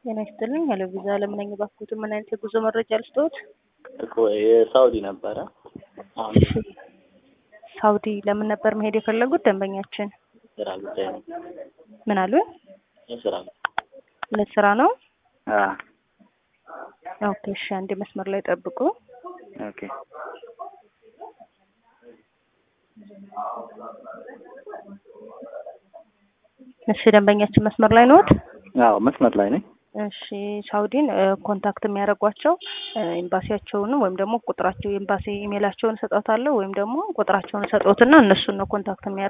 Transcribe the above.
ጤና ይስጥልኝ። ሄሎ ቪዛ ለምን ነኝ ባክዎት፣ ምን አይነት የጉዞ መረጃ ልስጥዎት? እኮ የሳውዲ ነበረ። አሁን እሺ፣ ሳውዲ ለምን ነበር መሄድ የፈለጉት ደንበኛችን? ስራ ጉዳይ ነው። ምን አሉ? የስራ ለስራ ነው። አ ኦኬ፣ እሺ፣ አንዴ መስመር ላይ ጠብቁ። ኦኬ እሺ፣ ደንበኛችን መስመር ላይ ነዎት? አዎ መስመር ላይ ነኝ። እሺ ሳውዲን እ ኮንታክት የሚያደርጓቸው እ ኤምባሲያቸውን ወይም ደግሞ ቁጥራቸው የኤምባሲ ኢሜላቸውን እሰጦታለሁ ወይም ደግሞ ቁጥራቸውን እሰጦትና እነሱን ነው ኮንታክት የሚያደርጉ